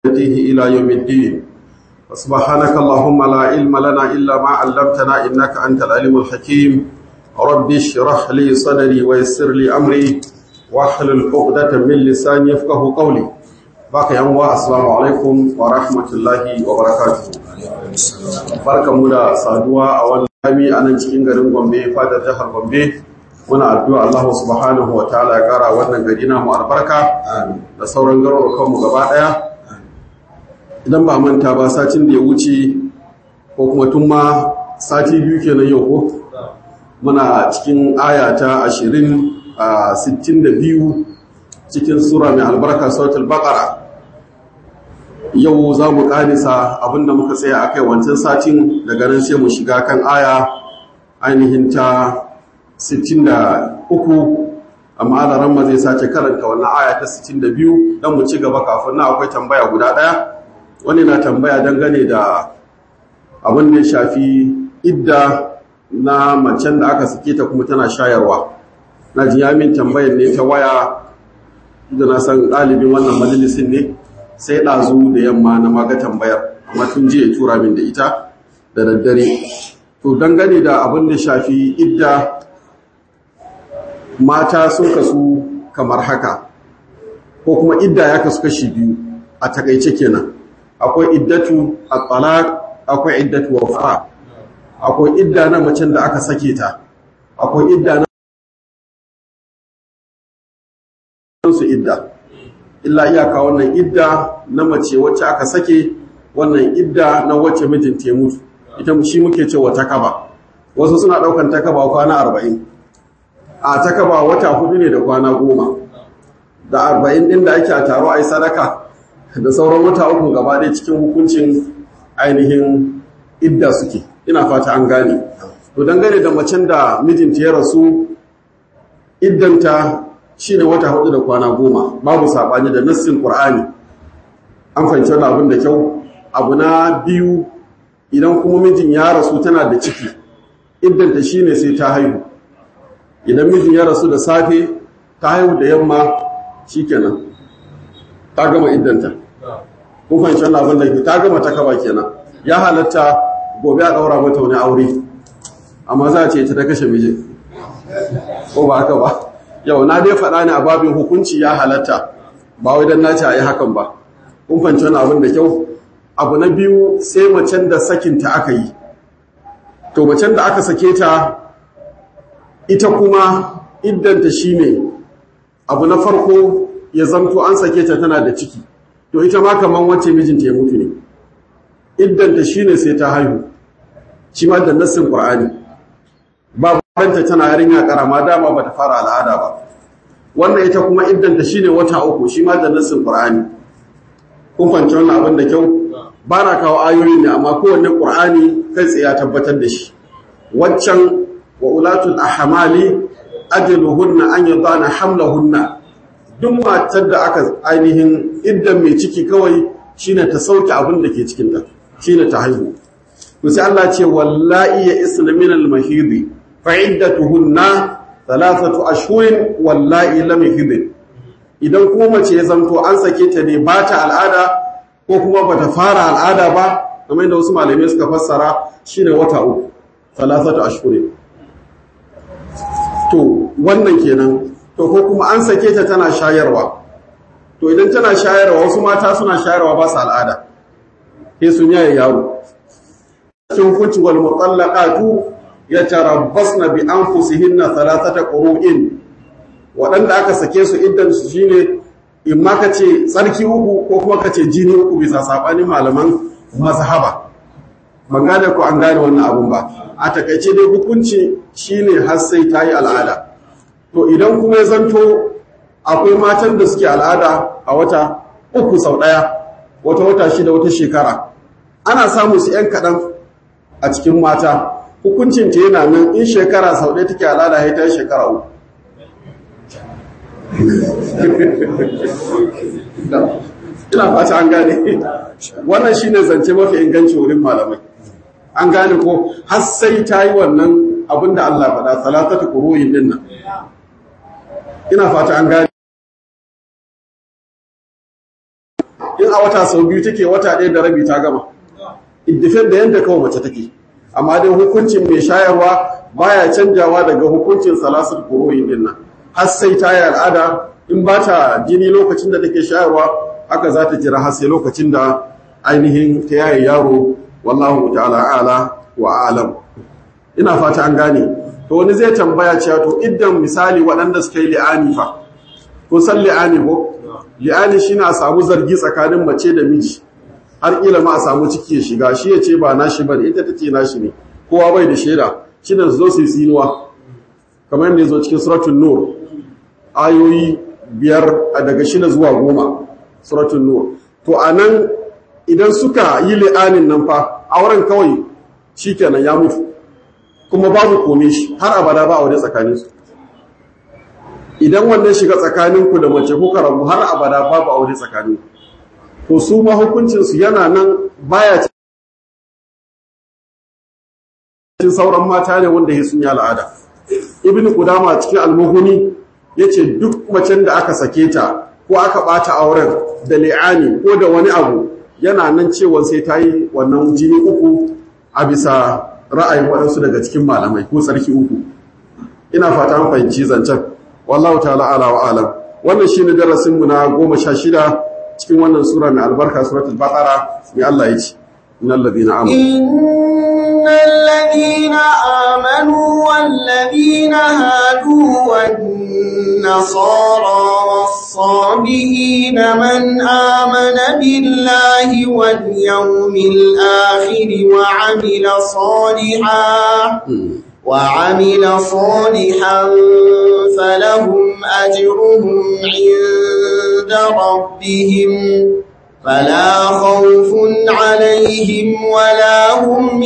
يهديه إلى يوم الدين سبحانك اللهم لا علم لنا إلا ما علمتنا إنك أنت العليم الحكيم رب اشرح لي صدري ويسر لي أمري واحلل عقدة من لساني يفقه قولي باقي أنواع السلام عليكم ورحمة الله وبركاته barkamu da saduwa a wannan jami a nan cikin garin Gombe fadar jihar Gombe muna addu'a Allah subhanahu wa ta'ala ya kara wannan gari namu albarka da sauran garurukan mu gaba daya idan ba manta ba satin da ya wuce ko kuma tun ma sati biyu kenan yau ko muna cikin aya ta 20 a 62 cikin sura mai albarka suratul baqara yau za mu ƙarisa abinda muka tsaya a kai wancan satin daga nan sai mu shiga kan aya ainihin ta 63 amma alaran ma zai sace karanta wannan aya ta 62 don mu ci gaba kafin na akwai tambaya guda ɗaya wani na tambaya dangane da abin da ya shafi idda na macen da aka sake ta kuma tana shayarwa na ji yamin tambayar ne ta waya da na san ɗalibin wannan majalisin ne sai ɗazu da yamma na maga tambayar amma tun jiya tura min da ita da daddare to dangane da abin da shafi idda mata sun kasu kamar haka ko kuma idda ya kasu kashi biyu a takaice kenan akwai iddatu at-talaq akwai iddatu wafa akwai idda na macen da aka sake ta akwai idda na su idda illa iyaka wannan idda na mace wacce aka sake wannan idda na wacce mijinta ya mutu ita shi muke cewa takaba wasu suna daukan takaba kwana arba'in. a takaba wata hudu ne da kwana goma da arba'in din da ake a taro a yi sadaka da sauran wata uku gaba ɗaya cikin hukuncin ainihin idda suke ina fata an gane to dangane da macen da mijinta ya rasu iddanta shi ne wata hudu da kwana goma babu saɓani da nassin ƙur'ani an fahimci wani abin da kyau abu na biyu idan kuma mijin ya rasu tana da ciki iddanta shi ne sai ta haihu idan mijin ya rasu da safe ta haihu da yamma shi kenan ta gama iddanta kun fahimci wani abin da ta gama ta kaba kenan ya halatta gobe a ɗaura mata wani aure amma za a ce ta ta kashe mijin ko ba haka ba yau na dai faɗa ne a babin hukunci ya halatta ba wai don nace a yi hakan ba kun fanci wani abin da kyau abu na biyu sai macen da sakinta aka yi to macen da aka sake ta ita kuma iddanta shi ne abu na farko ya zamto an sake ta tana da ciki to ita ma kamar wacce mijinta ya mutu ne iddanta shi ne sai ta haihu shi ma da nassin ƙur'ani babu kanta tana yarinya karama dama bata fara al'ada ba wannan ita kuma iddanta shine wata uku shi ma da nassin qur'ani kun fahimci wannan abin da kyau ba na kawo ayoyin ne amma kowanne qur'ani kai tsaye ya tabbatar da shi waccan wa ulatul ahmali ajaluhunna an yadana hamlahunna duk matar da aka ainihin iddan mai ciki kawai shine ta sauke abin da ke cikin ta shine ta haihu to sai Allah ce wallahi ya isna min al-mahidi fa'iddatuhunna thalathatu ashhurin wallahi lam yahid idan kuma mace ya zanto an sake ta ne ba ta al'ada ko kuma bata fara al'ada ba kamar yadda wasu malamai suka fassara shine wata uku thalathatu ashhurin to wannan kenan to ko kuma an sake ta tana shayarwa to idan tana shayarwa wasu mata suna shayarwa ba su al'ada sai sun yaye yaro cikin hukunci wal mutallaqatu yatarabbasna bi anfusihinna thalathata qurun wadanda aka sake su iddan su shine in ma kace tsarki uku ko kuma kace jini uku bisa sabanin malaman mazhaba ban gane ko an gane wannan abun ba a takaice dai hukunci shine har sai tayi al'ada to idan kuma ya zanto akwai matan da suke al'ada a wata uku sau daya wata wata shida wata shekara ana samu su yan kadan a cikin mata hukuncin ta yana nan in shekara sau ɗaya take al'ada ya ta shekara uku ina fata an gane wannan shine zance mafi inganci wurin malamai an gane ko har sai ta yi wannan abinda Allah faɗa salatatu quruyin din nan ina fata an gane in a wata sau biyu take wata ɗaya da rabi ta gama iddifin da yadda kawai mace take amma dai hukuncin mai shayarwa baya canjawa daga hukuncin salasul kuroyin din nan har sai ta yi al'ada in ba ta jini lokacin da take shayarwa haka za ta jira har sai lokacin da ainihin ta yaye yaro wallahu ta'ala ala wa alam ina fata an gane to wani zai tambaya cewa to idan misali waɗanda suka yi li'ani fa ko san li'ani ko li'ani shine a samu zargi tsakanin mace da miji har kila ma a samu ciki ya shiga shi ya ce ba nashi bane ita ta ce nashi ne kowa bai da shaida shi da zo su yi sinuwa kamar yadda ya zo cikin suratun nur ayoyi biyar a daga shida zuwa goma suratun nur to a nan idan suka yi li'anin nan fa auren kawai shi kenan ya mutu kuma babu kome shi har abada ba aure tsakaninsu idan wannan shiga tsakaninku da mace kuka rabu har abada babu aure tsakaninku to su ma hukuncinsu yana nan baya cikin sauran mata ne wanda ya sun yi al'ada ibn kudama cikin almuhuni ya ce duk macen da aka sake ta ko aka ɓata auren da li'ani ko da wani abu yana nan cewa sai ta yi wannan jini uku a bisa ra'ayin waɗansu daga cikin malamai ko tsarki uku ina fata an fahimci zancen wallahu ta'ala ala wa alam wannan shine darasin mu na goma sha shida cikin wannan sura mai albarka suratul baqara mai Allah ya ce innal ladina amanu innal ladina amanu wal ladina hadu wan nasara was-sabiin man amana billahi wal yawmil akhir wa 'amila salihan وعمل صالحا فلهم أجرهم عند ربهم فلا خوف عليهم ولا هم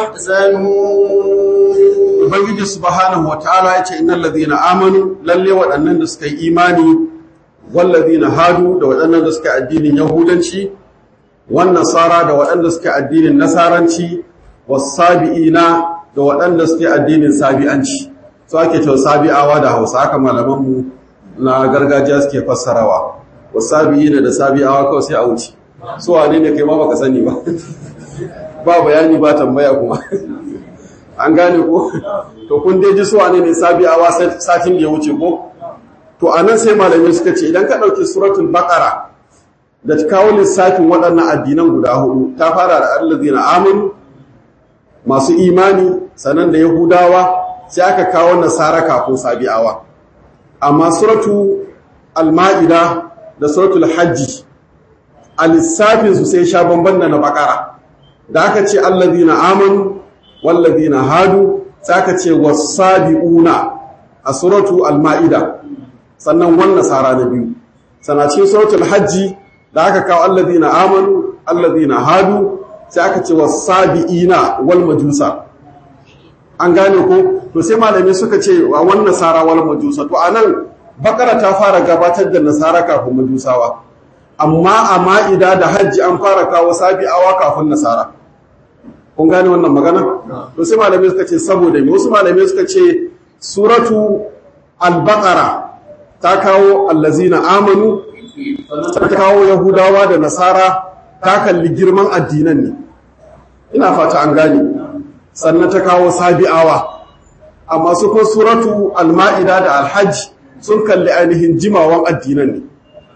يحزنون Ubangiji subhanahu wataala yace innal ladhina amanu lalle waɗannan da suka yi imani wal ladhina hadu da waɗannan da suka addinin yahudanci wan nasara da waɗanda suka addinin nasaranci was sabiina da waɗanda suke addinin sabi'anci su ake cewa sabi'awa da hausa haka malamanmu na gargajiya suke fassarawa wasabi'i da sabi'awa kawai sai a wuce su wane ne kai ma baka sani ba ba bayani ba tambaya kuma an gane ko to kun dai ji su wane ne sabi'awa satin da ya wuce ko to anan sai malamai suka ce idan ka ɗauki suratul baqara da kawo lissafin waɗannan addinan guda hudu ta fara da allazina amanu masu imani sanan da yahudawa sai aka kawo nasara kafin sabi'awa amma suratu al-ma'ida da suratul hajji a lissafinsu sai sha bamban da na bakara da aka ce allazina amanu wallazina hadu sai aka ce wasabi'una a suratu al-ma'ida sannan wan nasara na biyu sana cikin suratul hajji da aka kawo allazina amanu allazina hadu sai aka ce wasabi'ina wal majusa an gane ko to sai malami suka ce wa wan nasara wal majusa to anan bakara ta fara gabatar da nasara kafin majusawa amma a ma'ida da hajji an fara kawo sabi'awa kafin nasara kun gane wannan magana to sai malamai suka ce saboda me wasu malamai suka ce suratu al-baqara ta kawo allazina amanu ta kawo yahudawa da nasara ta kalli girman addinan ne ina fata an gane sannan ta kawo sabi'awa amma su ko suratu al-ma'ida da al-hajj sun kalli ainihin jimawan addinan ne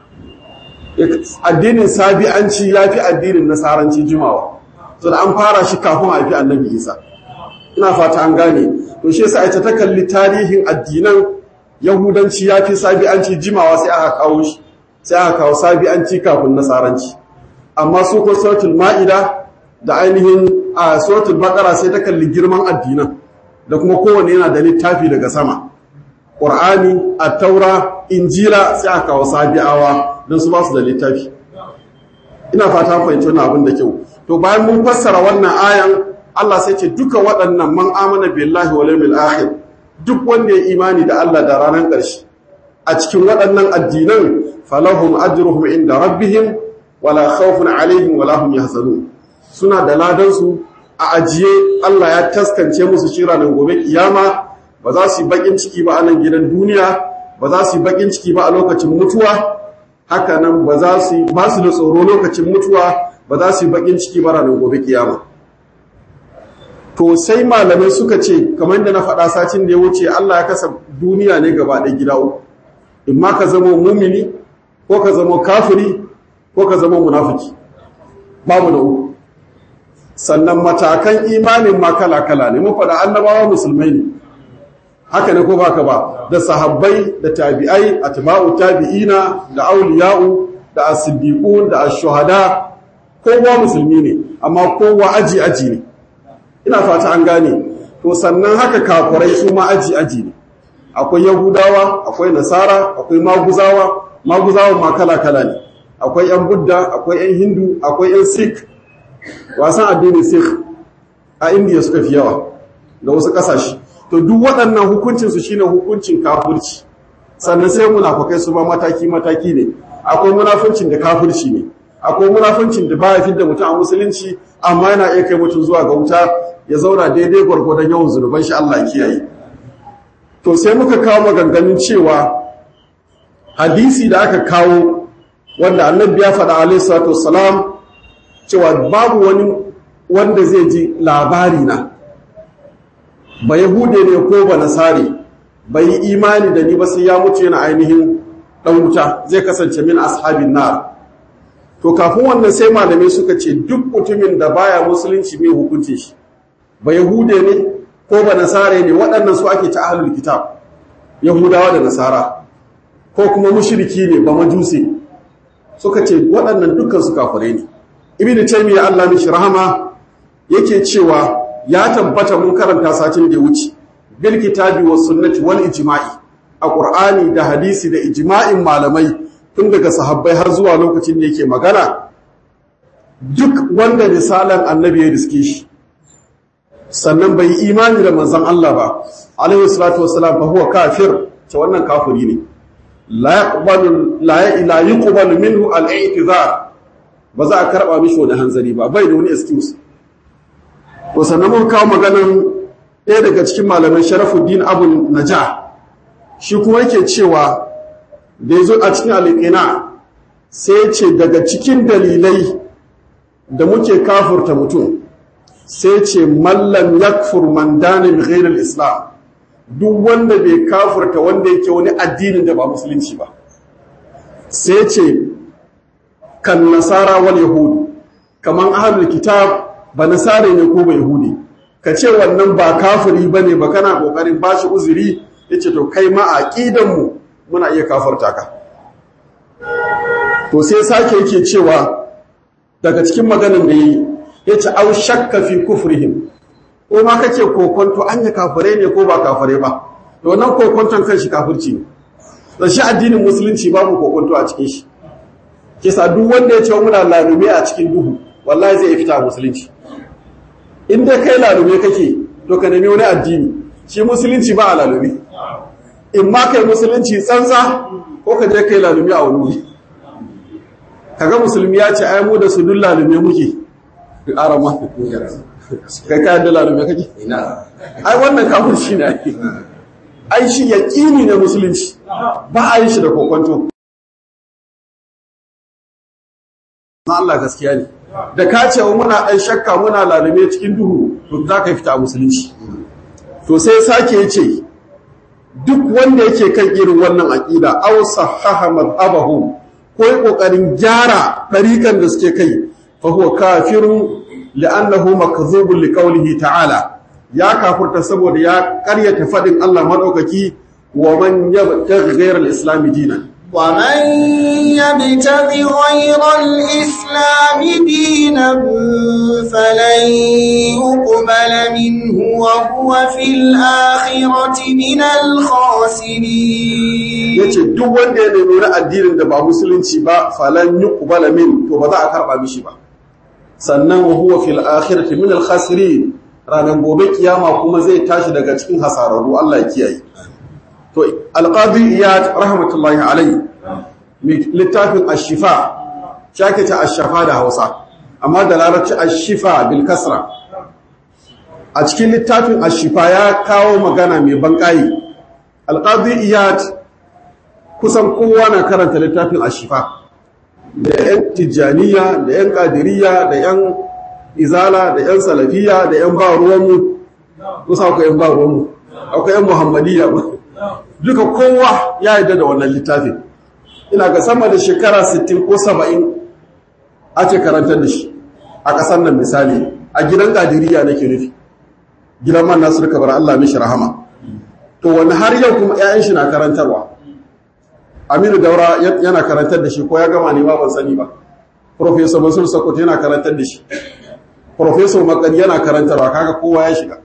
addinin sabi'anci ya fi addinin nasaranci jimawa so da an fara shi kafin a fi annabi isa ina fata an gane to shi yasa ita ta kalli tarihin addinan yahudanci ya fi sabi'anci jimawa sai aka kawo shi sai aka kawo sabi'anci kafin nasaranci amma su ko suratul ma'ida da ainihin a suratul baqara sai ta kalli girman addinan da kuma kowanne yana da littafi daga sama qur'ani at-taura injila sai aka kawo sabi'awa don su ba su da littafi ina fata fahimci wannan abin da kyau to bayan mun fassara wannan ayan Allah sai ce duka waɗannan man amana billahi wal yawmil akhir duk wanda ya imani da Allah da ranar ƙarshe a cikin waɗannan addinan falahum ajruhum inda rabbihim wala khawfun alaihim wala hum yahzanun suna da ladan su a ajiye Allah ya taskance musu shi ranar gobe kiyama ba za su yi bakin ciki ba a nan gidan duniya ba za su yi bakin ciki ba a lokacin mutuwa haka nan ba za su ba su da tsoro lokacin mutuwa ba za su yi bakin ciki ba ranar gobe kiyama to sai malamai suka ce kamar da na faɗa sacin da ya wuce Allah ya kasa duniya ne gaba ɗaya gida uku in ma ka zama mumini ko ka zama kafiri ko ka zama munafiki babu da uku sannan matakan imanin ma kala-kala ne mun faɗa annabawa musulmai ne haka ne ko baka ba da sahabbai da tabi'ai atba'u tabi'ina da auliya'u da as-siddiqun da ash-shuhada kowa musulmi ne amma kowa aji aji ne ina fata an gane to sannan haka kafirai su ma aji aji ne akwai yahudawa akwai nasara akwai maguzawa maguzawa ma kala kala ne akwai yan budda akwai yan hindu akwai yan sikh wasan addinin sikh a indiya suka fi yawa da wasu kasashe to duk waɗannan hukuncinsu shine hukuncin kafirci sannan sai munafukai su ba mataki-mataki ne akwai munafuncin da kafirci ne akwai munafuncin da baya fidda mutum a musulunci amma yana iya kai mutum zuwa ga wuta ya zauna daidai gwargwadon yawan zunuban shi Allah kiyaye to sai muka kawo maganganun cewa hadisi da aka kawo wanda annabi ya faɗa alaihi salatu wassalam cewa babu wani wanda zai ji labari na ba yahude ne ko ba nasari bai yi imani da ni ba sai ya mutu yana ainihin dan wuta zai kasance min ashabin nar to kafin wannan sai malamai suka ce duk mutumin da baya musulunci mai hukunci shi ba yahude ne ko ba nasare ne waɗannan su ake ta ahlul kitab yahudawa da nasara ko kuma mushriki ne ba majusi suka ce waɗannan dukkan su kafirai ne ibnu taymiya Allah mishi rahama yake cewa ya tabbata mun karanta satin da ya wuce bil kitabi was sunnati wal ijma'i a qur'ani da hadisi da ijma'in malamai tun daga sahabbai har zuwa lokacin da yake magana duk wanda misalan annabi ya riske shi sannan bai imani da manzon Allah ba alaihi salatu wassalam fa huwa kafir ce wannan kafiri ne la yaqbalu la yuqbalu minhu al-i'tizar ba za a karba mishi wani hanzari ba bai da wani excuse to sannan mun kawo maganan ɗaya daga cikin malaman sharafuddin abu naja shi kuma yake cewa da ya zo a cikin alƙina sai ce daga cikin dalilai da muke kafurta mutum sai ce mallam yakfur man dana bi ghairil islam duk wanda bai kafurta wanda yake wani addinin da ba musulunci ba sai ce kan nasara wal yahudu kaman ahlul kitab ba nasare ne ko ba yahudi ka ce wannan ba kafiri ba ne ba kana ƙoƙarin ba shi uzuri ya ce to kai ma a ƙidanmu muna iya kafarta ka to sai sake yake cewa daga cikin maganin da yi ya ce au shakka fi kufrihim ko ma kake kokonto an yi kafirai ne ko ba kafirai ba to wannan kokonton kan shi kafirci ne da shi addinin musulunci babu kokonto a cikin shi kisa duk wanda ya ce muna lalume a cikin duhu wallahi zai fita musulunci in dai kai lalume kake to ka nemi wani addini shi musulunci ba a lalume in ma kai musulunci tsantsa ko ka je kai lalume a wani wuri kaga musulmi ya ce ai mu da su duk lalume muke arama kai ka da lalume kake ai wannan kafin shi ne ai shi yaqini ne musulunci ba a yi shi da kokonto na Allah gaskiya ne da ka ce wa muna ɗan shakka muna lalume cikin duhu to za ka fita a musulunci to sai sake ya ce duk wanda yake kan irin wannan aƙida aw sahaha madhabahu ko yi ƙoƙarin gyara ɗariƙan da suke kai fa huwa kafirun li'annahu makdhubun liqawlihi ta'ala ya kafurta saboda ya ƙaryata faɗin Allah madaukaki wa man yabtaghi ghayra al-islam dinan ومن يبتغ غير الإسلام دينا فلن يقبل منه وهو في الآخرة من الخاسرين yace duk wanda ya nemi wani addinin da ba musulunci ba falan yuqbala min to ba za a karba mishi ba sannan wa huwa fil akhirati min al khasirin ranan gobe kiyama kuma zai tashi daga cikin hasararru Allah ya kiyaye to alqadi iyad rahmatullahi alayhi littafin ashifa shake ta ashafa da Hausa amma da larabci ashifa bil kasra a cikin littafin ashifa ya kawo magana mai banƙayi alqadi iyad kusan kowa na karanta littafin ashifa da 'yan tijjaniya da 'yan ƙadiriya da 'yan izala da 'yan salafiya da 'yan ba ruwanmu kusa akwai 'yan ba ruwanmu akwai 'yan muhammadiyya duka kowa ya yarda da wannan littafin ina ga sama da shekara 60 ko 70 ake karantar da shi a ƙasar nan misali a gidan ƙadiriya nake nufi gidan man nasu bar Allah mishi rahama to wani har yau kuma 'ya'yan shi na karantarwa aminu daura yana karantar da shi ko ya gama ne ba ban sani ba professor masul sokoto yana karantar da shi professor makari yana karantarwa kaga kowa ya shiga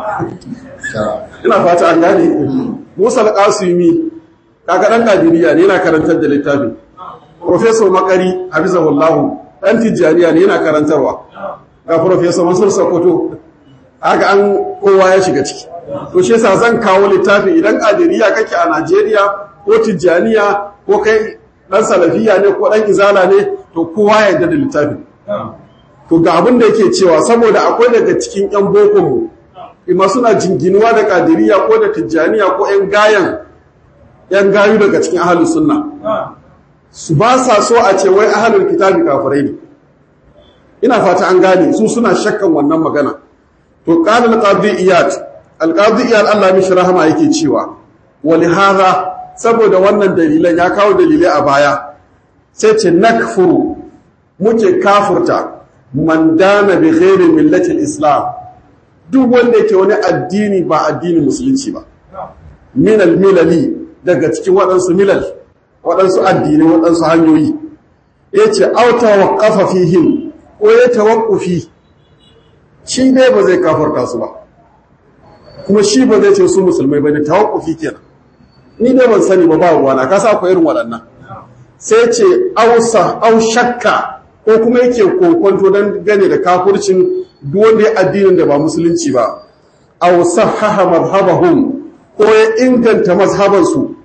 ina fata an gane musa al-qasimi kaga dan kadiriya ne yana karantar da littafin professor makari hafizahullahu dan tijjaniya ne yana karantarwa ga professor masul sokoto haka an kowa ya shiga ciki to shi yasa zan kawo littafi idan kadiriya kake a Najeriya ko tijjaniya ko kai dan salafiya ne ko dan izala ne to kowa ya yarda da littafin to ga abin da yake cewa saboda akwai daga cikin yan boko mu ima suna jinginuwa da kadiriya ko da tijjaniya ko yan gayan yan gayu daga cikin ahlus sunna su ba sa so a ce wai ahlul kitabi kafirai ne ina fata an gane su suna shakkan wannan magana to qala al-qadi iyad al-qadi iyad Allah mishi rahama yake cewa wali hadha saboda wannan dalilan ya kawo dalilai a baya sai ce nakfuru muke kafurta man dana bi ghairi millati islam duk wanda yake wani addini ba addinin musulunci ba min al-milali daga cikin waɗansu milal waɗansu addini waɗansu hanyoyi yace auta waqafa fihim ko ya tawaqqufi shi dai ba zai kafarta su ba kuma shi ba zai ce su musulmai ba ne tawakkufi kenan ni dai ban sani ba ba ruwana ka sa akwai irin waɗannan sai ce ausa au shakka ko kuma yake kokonto don gane da kafurcin wanda ya addinin da ba musulunci ba aw sahaha madhhabahum ko ya inganta mazhabansu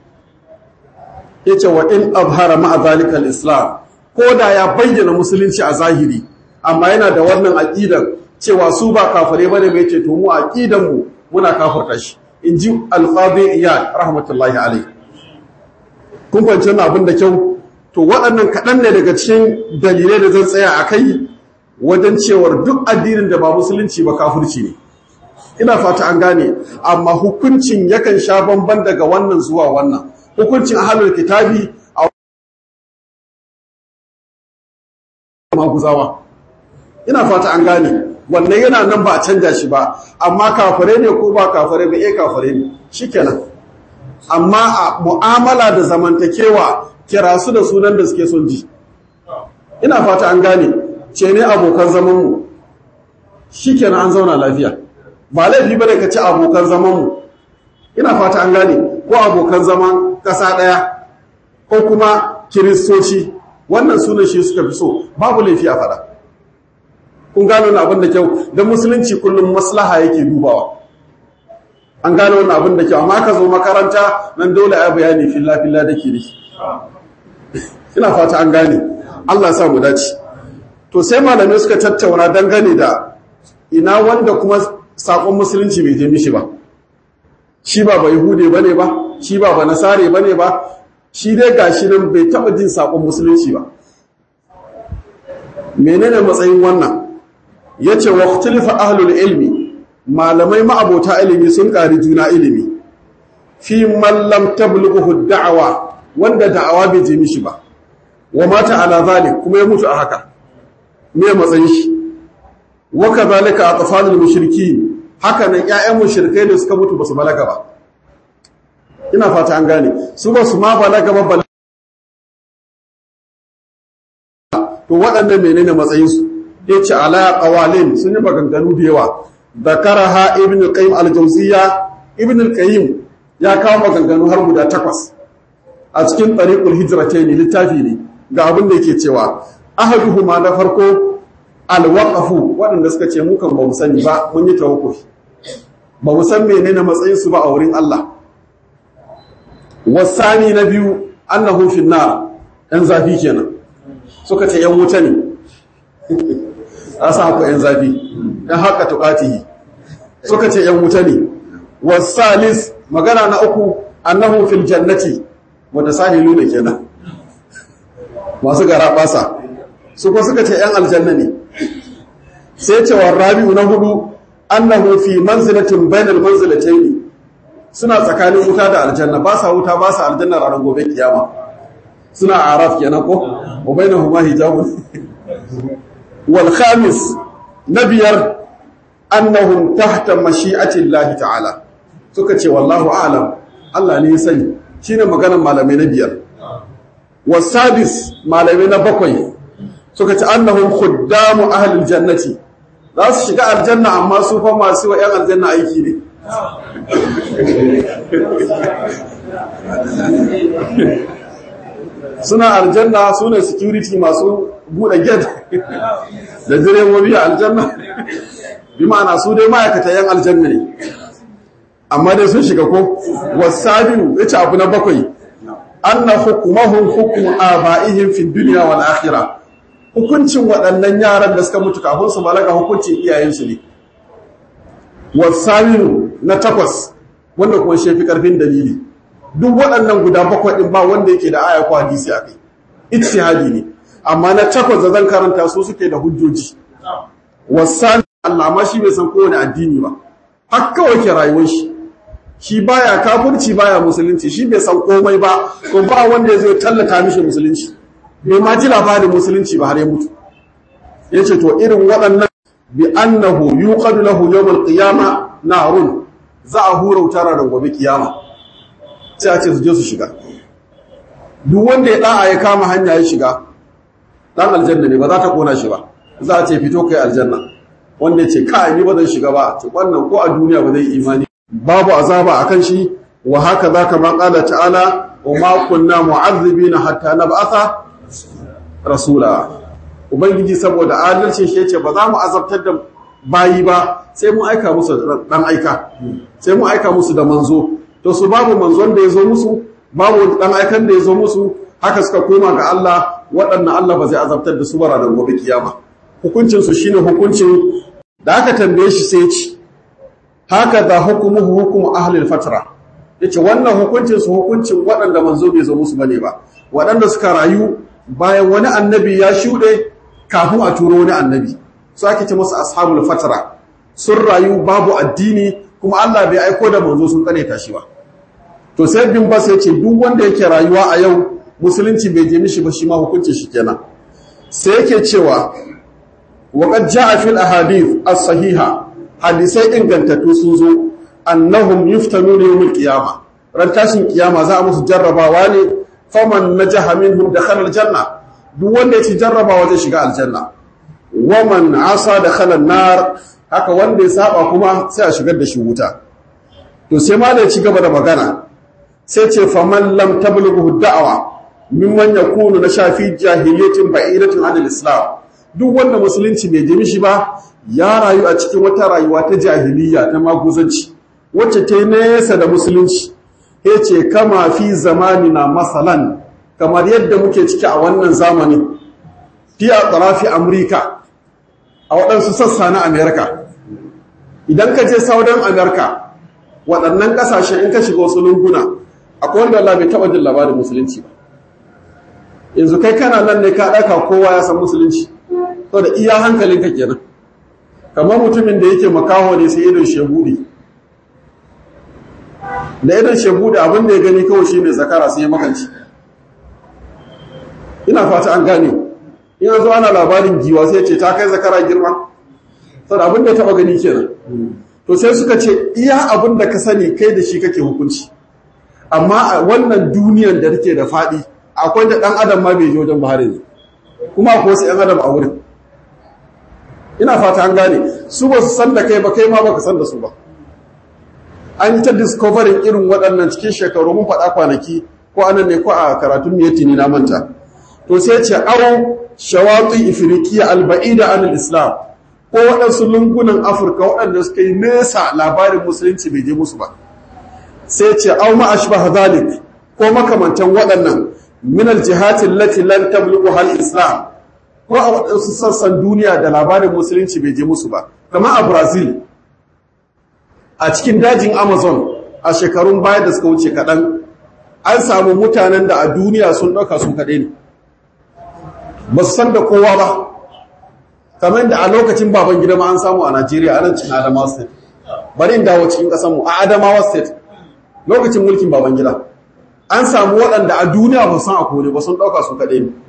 yace wa in abhara ma'a zalika al-islam ko da ya bayyana musulunci a zahiri amma yana da wannan aqidar cewa su ba kafare bane bai ce to mu aqidan mu muna kafirta shi inji al-qadi iyad rahmatullahi alayhi kun fahimci wannan abin da kyau to waɗannan kaɗan ne daga cikin dalilai da zan tsaya a kai wajen cewar duk addinin da ba musulunci ba kafirci ne ina fata an gane amma hukuncin yakan sha bamban daga wannan zuwa wannan hukuncin ahlul kitabi a maguzawa ina fata an gane wannan yana nan ba a canja shi ba amma kafare ne ko ba kafare ba eh kafare ne shikenan amma a mu'amala da zamantakewa kira su da sunan da suke son ji ina fata an gane ce ne abokan zamanmu shikenan an zauna lafiya ba laifi bane ka ci abokan zamanmu ina fata an gane ko abokan zaman ƙasa ɗaya ko kuma kiristoci wannan sunan shi suka fi so babu laifi a faɗa kun gano wani abin da kyau don musulunci kullum maslaha yake dubawa an gano wani abin da kyau amma ka zo makaranta nan dole a bayani filla-filla da kiri ina fata an gane allah sa mu dace to sai malamai suka tattauna dangane da ina wanda kuma sakon musulunci bai je mishi ba shi ba ba yahude bane ba shi ba ba nasare bane ba shi dai gashi nan bai taba jin sakon musulunci ba menene matsayin wannan yace waqtilifa ahlul ilmi malamai ma'abota ilimi sun ƙari juna ilimi fi man lam tablughu da'awa wanda da'awa bai je mishi ba wa mata ala zalik kuma ya mutu a haka me matsayin shi wa kadhalika atfalul mushrikin haka nan ƴaƴan mushrikai ne suka mutu basu balaga ba ina fata an gane su ba su ma balaga ba to waɗannan menene matsayin su yace ala qawalin sun yi maganganu da yawa dakaraha ibn qayyim al-jawziyya ibn al-qayyim ya kawo maganganu har guda takwas a cikin tariqul hijratayn littafi ne ga abin da yake cewa ahaduhuma na farko alwaqafu waɗanda suka ce mukan ba mu sani ba mun yi tawakkufi ba mu san menene matsayin su ba a wurin Allah wasani na biyu annahu fi nar ɗan zafi kenan suka ce yan wuta ne asa ku yan zafi ɗan haka tuqatihi suka ce yan wuta ne wasalis magana na uku annahu fil jannati wanda sahilu ne kenan masu gara basa su ko suka ce ‘yan aljanna ne sai cewar rabi'u na hudu annahu fi manzilatin bainal manzilatayn suna tsakanin wuta da aljanna ba sa wuta ba sa aljanna ranar gobe kiyama suna araf kenan ko wa bainahuma hijabun wal khamis na biyar annahum tahta mashi'ati Allah ta'ala suka ce wallahu a'lam Allah ne ya sani shine maganar malamai na biyar wasadis malamai na bakwai suka ce annahum khuddamu ahlil jannati za su shiga aljanna amma su fa masu wa yan aljanna aiki ne suna aljanna su ne security masu buɗe gate da direbobi a aljanna bi ma'ana su dai ma'aikata yan aljanna ne amma dai sun shiga ko wasabiu ya ce abu na bakwai anna hukumahum hukmu aba'ihim fi dunya wal akhirah hukuncin waɗannan yaran da suka mutu kafin su balaga hukuncin iyayensu ne wasabiu na takwas wanda kuma shi fi karfin dalili duk waɗannan guda bakwai din ba wanda yake da aya ko hadisi akai ijtihadi ne amma na takwas da zan karanta su suke da hujjoji wasabiu Allah ma shi bai san kowane addini ba har kawai ke rayuwar shi shi baya kafirci baya musulunci shi bai san komai ba ko ba wanda ya zo tallata mishi musulunci bai ma ji labarin musulunci ba har ya mutu yace to irin waɗannan bi annahu yuqadu lahu yawm al-qiyama narun za a hura wutar da gobe kiyama sai a ce su je su shiga duk wanda ya da'a ya kama hanya ya shiga dan aljanna ne ba za ta kona shi ba za a ce fito kai aljanna wanda ya ce kai ni ba zan shiga ba to wannan ko a duniya ba zai imani babu azaba akan shi wa haka zaka ma qala ta'ala wa ma kunna mu'azzibina hatta nab'atha rasula ubangiji saboda adalcin shi yace ba za mu azabtar da bayi ba sai mu aika musu dan aika sai mu aika musu da manzo to su babu manzon da yazo musu babu dan aikan da yazo musu haka suka koma ga Allah waɗannan Allah ba zai azabtar da su bara da gobe kiyama hukuncin su shine hukuncin da aka tambaye shi sai ya ce haka da hukumuhu hukumu ahlil fatra yace wannan hukuncin su hukuncin waɗanda manzo bai zo musu bane ba waɗanda suka rayu bayan wani annabi ya shuɗe kafin a turo wani annabi su ake ce musu ashabul fatra sun rayu babu addini kuma Allah bai aiko da manzo sun kane tashi ba to sai bin bas yace duk wanda yake rayuwa a yau musulunci bai je mishi ba shi ma hukuncin shi kenan sai yake cewa waqad jaa fil ahadith as-sahiha hadisai ingantattu sun zo annahum yuftanuna yawmul qiyama ran tashin kiyama za a musu jarrabawa ne faman najaha minhum dakhala aljanna duk wanda ya ci jarrabawa zai shiga aljanna waman asa dakhala an-nar haka wanda ya saba kuma sai a shigar da shi wuta to sai ma da ya ci gaba da magana sai ce faman lam tablughu da'wa mimman yakunu na shafi jahiliyatin ba'idatin anil islam duk wanda musulunci bai jimi shi ba ya rayu a cikin wata rayuwa ta jahiliya ta maguzanci wacce ta yi nesa da musulunci ya ce kama fi zamanina masalan kamar yadda muke ciki a wannan zamani fi a tsarafi amurka a waɗansu sassa na amerika idan ka je saudan amerika waɗannan ƙasashe in ka shiga wasu lunguna akwai wanda Allah bai taɓa jin labarin musulunci ba yanzu kai kana nan ne ka ɗaka kowa ya san musulunci saboda iya hankalinka kenan kamar mutumin da yake makaho ne sai idon shehudi da idon shehudi abin da ya gani kawai shi ne zakara sai ya makanci ina fata an gane in zo ana labarin giwa sai ce ta kai zakara girma saboda abin da ya taba gani kenan to sai suka ce iya abin da ka sani kai da shi kake hukunci amma a wannan duniyan da take da faɗi akwai da ɗan adam ma bai je wajen bahari ne kuma akwai wasu ‘yan adam a wurin ina fata an gane su ba su san da kai ba kai ma ba ka san da su ba an yi ta discovering irin waɗannan cikin shekaru mun faɗa kwanaki ko anan ne ko a karatun miyati ne na manta to sai ce aro shawatu ifriqiya alba'ida anil islam ko waɗansu lungunan afirka waɗanda suka yi nesa labarin musulunci bai je musu ba sai ce au ma ashbah zalik ko makamantan waɗannan min aljihati allati lan tablughu hal islam ko a waɗansu sassan duniya da labarin musulunci bai je musu ba kamar a brazil a cikin dajin amazon a shekarun baya da suka wuce kaɗan an samu mutanen da a duniya sun ɗauka su kaɗai ne ba su san da kowa ba kamar da a lokacin baban gida ma an samu a Najeriya a nan cikin Adamawa State bari in dawo cikin ƙasarmu a Adamawa State lokacin mulkin baban gida an samu waɗanda a duniya ba san a kone ba sun ɗauka su kaɗai ne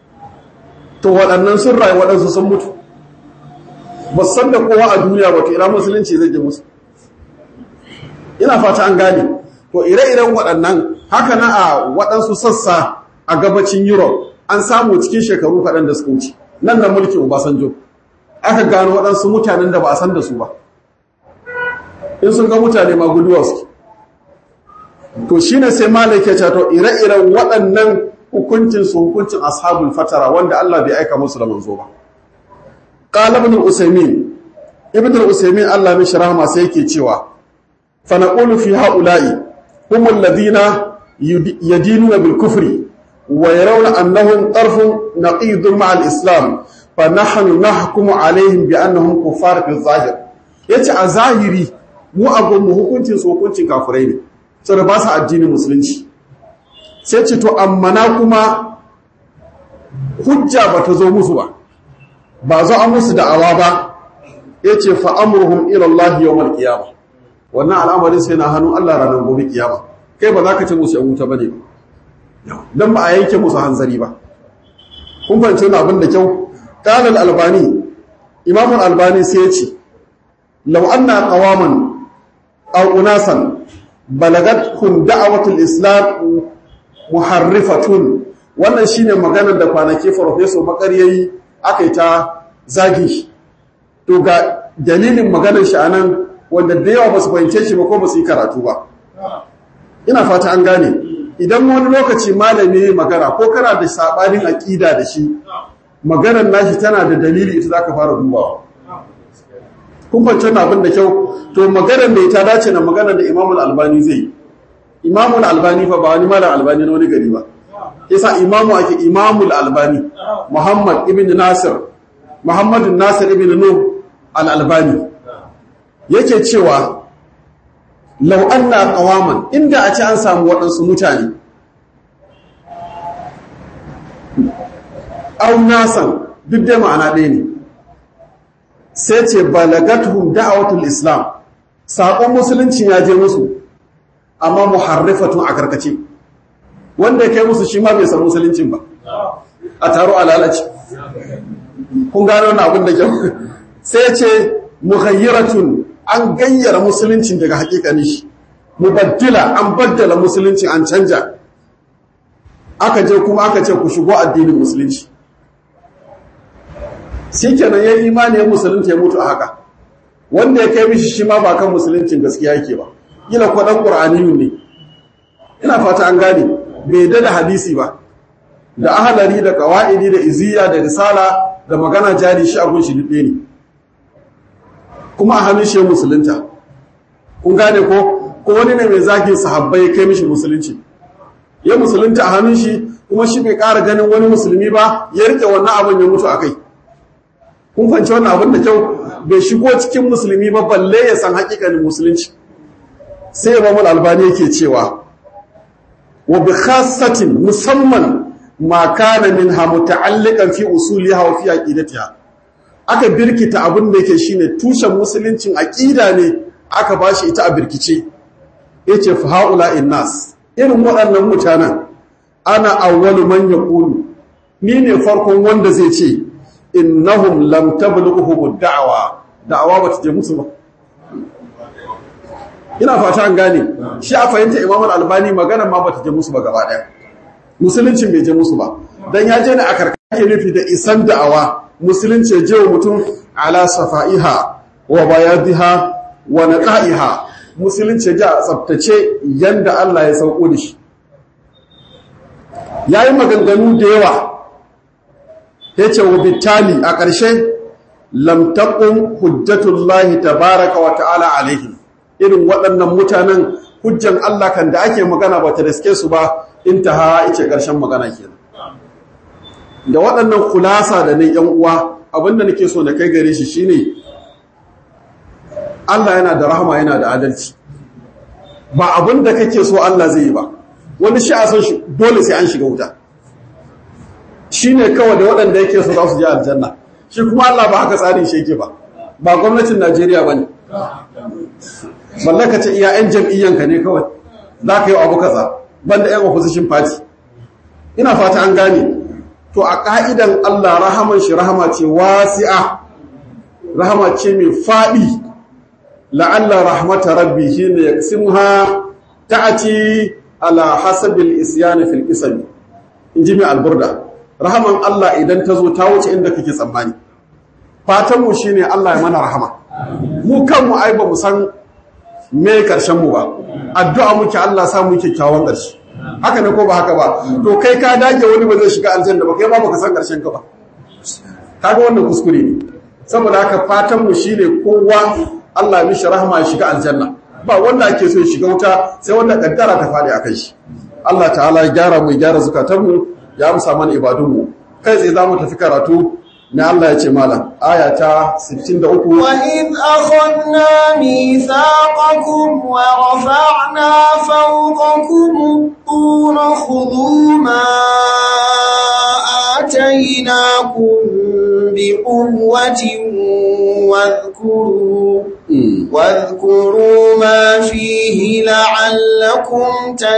to waɗannan sun rayu waɗansu sun mutu ba san da kowa a duniya ba to ina musulunci zai je musu ina fata an gane to ire-iren waɗannan haka na a waɗansu sassa a gabacin europe an samu cikin shekaru kaɗan da suka wuce nan da mulkin obasanjo aka gano waɗansu mutanen da ba a san da su ba in sun ga mutane ma guduwa suke to shine sai malai ke to ire-iren waɗannan hukuncin su hukuncin ashabul fatara wanda Allah bai aika musu da manzo ba qala ibn usaymin ibn usaymin Allah mishi rahama sai yake cewa fa naqulu fi haula'i hum alladhina yadinuna bil kufri wa yarawna annahum tarfun naqidun ma'a al-islam fa nahnu nahkumu alaihim bi annahum kuffar bil zahir yace a zahiri mu a gunmu hukuncin su hukuncin kafirai ne saboda ba su addinin musulunci sai ce to amma na kuma hujja ba ta zo musu ba ba zo an musu da'awa ba ya ce fa'amurhum ilallahi yau mal kiyama wannan al'amarin sai na hannun Allah ranar gobe kiyama kai ba za ka ce musu yan wuta ba ne don ba a yanke musu hanzari ba kun fahimci wani abin da kyau ƙalar albani imamun albani sai ya ce lau an na ƙawaman أو أناسا بلغتهم دعوة الإسلام محرفة wannan shine maganar da kwanaki farfeso makaryayi aka yi ta zagi to ga dalilin maganar shi anan wanda da yawa ba su fahimce shi ba ko ba su yi karatu ba ina fata an gane idan wani lokaci malami ne magana ko kana da sabanin aƙida da shi maganar nashi tana da dalili ita zaka fara dubawa kun fahimci wannan abin da kyau to maganar da ita dace na maganar da Imam Al-Albani zai Imam Al-Albani fa ba wani malam Albani na wani gari ba yasa imamu ake Imam Al-Albani Muhammad ibn Nasir Muhammad Nasir ibn Nuh Al-Albani yake cewa law anna qawaman inda a ce an samu waɗansu mutane au nasan duk da ma'ana ɗaya ne sai ce balagathum da'awatul islam saƙon musulunci ya je musu amma muharrifatun a karkace wanda ya kai musu shi ma bai san musuluncin ba a taro a lalace kun gano wani abin da kyau sai ce mughayyiratun an gayyara musuluncin daga hakikani shi mubaddila an baddala musulunci an canja aka je kuma aka ce ku shigo addinin musulunci shi kenan ya imani ya musulunci ya mutu a haka wanda ya kai mishi shi ma ba kan musuluncin gaskiya yake ba gila ko dan qur'aniyu ne ina fata an gane bai da da hadisi ba da ahalari da qawaidi da iziya da risala da magana jari shi abun shi dubbe ne kuma a hannun shi musulunta kun gane ko ko wani ne mai zagin sahabbai ya kai mishi musulunci ya musulunta a hannun shi kuma shi bai ƙara ganin wani musulmi ba ya rike wannan abin ya mutu a kai kun fanci wannan abin da kyau bai shigo cikin musulmi ba balle ya san hakikanin musulunci sai imamul albani yake cewa wa bi khassatin musamman ma kana minha muta'alliqan fi usuliha wa fi aqidatiha aka birkita abin da yake shine tushen musuluncin aqida ne aka bashi ita a birkice yace fa haula innas irin waɗannan mutanen ana awwalu man yaqulu ni ne farkon wanda zai ce innahum lam tablughuhum da'wa da'awa bata je musu ba ina fata an gane shi a fahimta Imam Al-Albani magana ma bata je musu ba gaba daya musuluncin bai je musu ba dan ya je ne a karkake nufi da isan da'awa musulunci ya je wa mutum ala safaiha wa bayadiha wa naqaiha musulunci ya je a tsaftace yanda Allah ya sauko da shi yayi maganganu da yawa ya ce wa bitali a ƙarshe lamtaƙun hujjatullahi tabaraka wa ta'ala alaihim irin waɗannan mutanen hujjan Allah kan da ake magana ba ta riske su ba in ta ha ice ƙarshen magana kenan da waɗannan kulasa da nan ‘yan uwa abinda nake so na kai gare shi shine Allah yana da rahama yana da adalci ba abin da kake so Allah zai yi ba wani shi a san shi dole sai an shiga wuta shine kawai da waɗanda yake so za su je aljanna shi kuma Allah ba haka tsarin shi yake ba ba gwamnatin Najeriya bane mallaka ce iya yan jam'iyyanka ne kawai za ka yi abu kaza banda yan opposition party ina fata an gane to a ka'idan Allah rahaman shi rahama ce wasi'a rahama ce mai faɗi la'alla rahmata rabbi shine yaksimha ta'ati ala hasabil isyan fil qisam inji mai alburda rahaman Allah idan ta zo ta wuce inda kake tsammani fatan mu shine Allah ya mana rahama mu kanmu ai ba mu san me karshen mu ba addu'a muke Allah sa mu kyakkyawan karshe haka ne ko ba haka ba to kai ka dage wani ba zai shiga aljanna ba kai ba baka san karshen ka ba kaga wannan kuskure ne saboda haka fatan mu shine kowa Allah ya mishi rahama ya shiga aljanna ba wanda ake so ya shiga wuta sai wanda kaddara ta fadi akan shi Allah ta'ala ya gyara mu ya gyara zukatan mu ya amsa mana ibadun mu kai sai zamu tafi karatu ne Allah ya ce malam aya ta 63 wa id akhadna mithaqakum wa rafa'na fawqakum tur khudhu ma atainakum biquwwatin wadhkuru واذكروا ما فيه لعلكم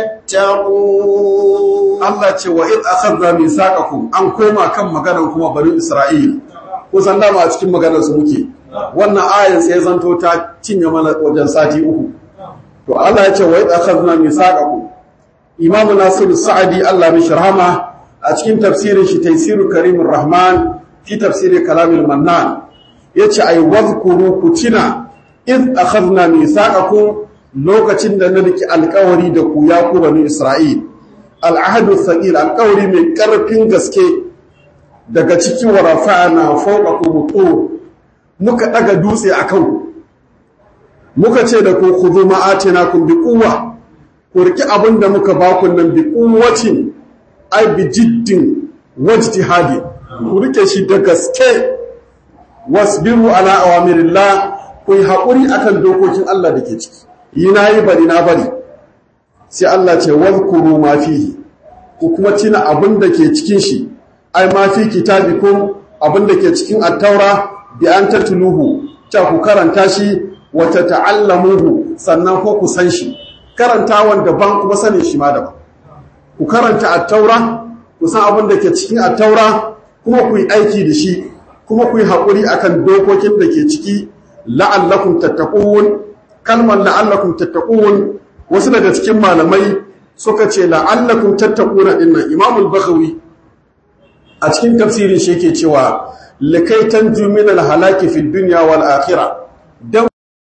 تتقون Allah ce wa id akhadna mithaqakum an koma kan maganar kuma bani Isra'il kusan dama a cikin maganar su muke wannan ayan sai zanto ta cinye mana wajen sati uku to Allah ya ce wa id akhadna mithaqakum Imam Nasir Sa'di Allah mishi rahama a cikin tafsirin shi Tafsirul Karimur Rahman fi tafsiri Kalamul Mannan yace ay wadhkuru kutina id akhadna mithaqakum lokacin da na riki alƙawari da ku ya ku bani Isra'il al'ahadu thaqil alƙawari mai ƙarfin gaske daga cikin wa rafa'na fawqakum tur muka daga dutse akan muka ce da ku khudhu ma atinakum bi quwwa ku riki abinda muka ba ku nan bi quwwatin ay bi jiddin wajtihadi ku rike shi da gaske wasbiru ala awamirillah ku yi haƙuri akan dokokin Allah da ke ciki yi na yi bari na bari sai Allah ce wadhkuru ma fihi ku kuma tina abin da ke cikin shi ai ma fi kitabikum abin da ke cikin at-taura bi an tatluhu ta ku karanta shi wa tata'allamuhu sannan ko ku san shi karantawan daban kuma sanin shi ma daban ku karanta at-taura ku san abin da ke cikin at-taura kuma ku yi aiki da shi kuma ku yi haƙuri akan dokokin da ke ciki la'allakum tattaqun kalmar la'allakum tattaqun wasu daga cikin malamai suka ce la'allakum tattaquna dinnan Imam al-Baghawi a cikin tafsirin shi yake cewa likai tanju min al-halaki fi dunya wal akhirah dan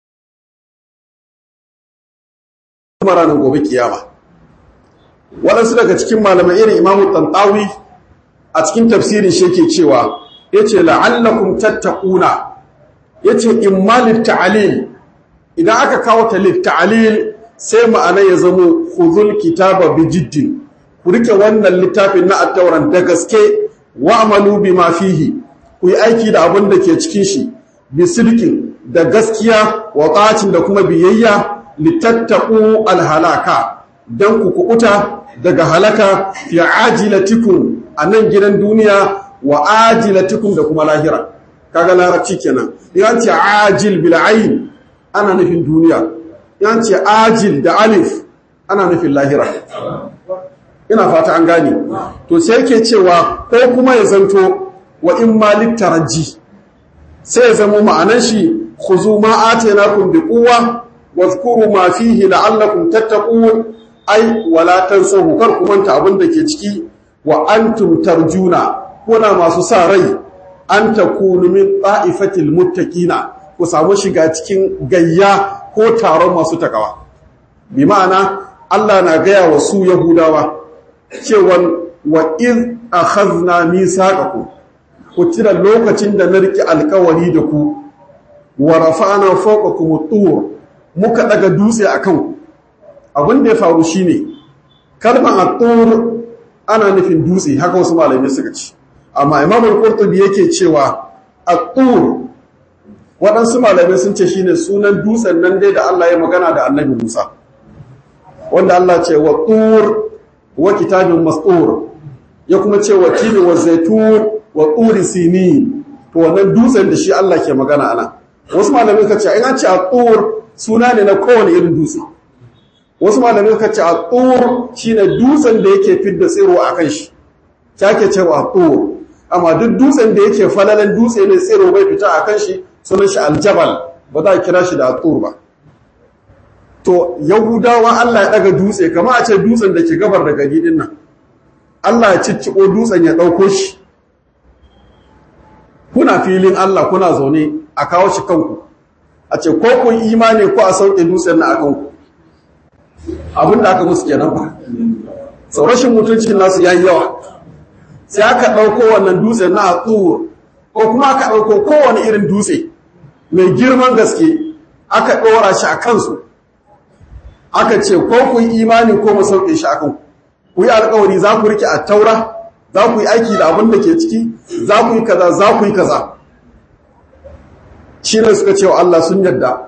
maranin gobe kiyama waɗansu daga cikin malamai irin Imam Tantawi a cikin tafsirin shi yake cewa yace la'allakum tattaquna yace imma litta'lil idan aka kawo ta litta'lil sai ma'ana ya zamo khudhul kitaba bijiddin ku rike wannan littafin na at-tauran da gaske wa'malu bima fihi ku yi aiki da abin da ke cikin shi bi sidqin da gaskiya wa ta'atin da kuma biyayya litattaqu al-halaka dan ku kukuta daga halaka fi ajilatikum anan gidan duniya wa ajilatikum da kuma lahira kaga larabci kenan yan ce ajil bil ayn ana nufin duniya yan ce ajil da alif ana nufin lahira ina fata an gane to sai yake cewa ko kuma ya zanto wa in malik taraji sai ya zama ma'anan shi khuzu ma atainakum bi quwwa wadhkuru ma fihi la'allakum tattaqun ai wala tansahu kar ku manta abin da ke ciki wa antum tarjuna kuna masu sa rai an takunu min ta'ifatil muttaqina ku samu shiga cikin gayya ko taron masu takawa bi ma'ana Allah na gaya wa su Yahudawa cewa wa iz akhadna misaqakum ku tira lokacin da na riki alkawari da ku wa rafa'na fawqakum tur muka daga dutse akan ku abin da ya faru shine kalmar at-tur ana nufin dutse haka wasu malamai suka ce amma Imam al-Qurtubi yake cewa at-tur waɗansu malamai sun ce shine sunan dutsen nan dai da Allah ya magana da Annabi Musa wanda Allah ce wa tur wa kitabin mastur ya kuma ce wa tini wa zaitun wa turi sinin to wannan dutsen da shi Allah ke magana ana wasu malamai ka ce in an ce a tur suna ne na kowane irin dutse wasu malamai ka ce a tur shine dutsen da yake fidda tsiro a kan shi ta ke cewa a tur amma duk dutsen da yake falalan dutse ne tsiro bai fita a kan shi sunan shi aljabal ba za a kira shi da tur ba to yahudawa Allah ya daga dutse kama a ce dutsen da ke gabar da gari din nan Allah ya cicciko dutsen ya ɗauko shi kuna filin Allah kuna zaune a kawo shi kanku a ce ko kun imani ko a sauke dutsen na a kanku abin da aka musu kenan ba sau rashin mutuncin nasu ya yi yawa sai aka ɗauko wannan dutsen na a tsoro ko kuma aka ɗauko kowane irin dutse mai girman gaske aka ɗora shi a kansu aka ce ko ku yi imani ko mu sauke shi a kanku ku yi alkawari za ku rike a taura za ku yi aiki da abin da ke ciki za ku yi kaza za ku yi kaza shi ne suka ce wa Allah sun yadda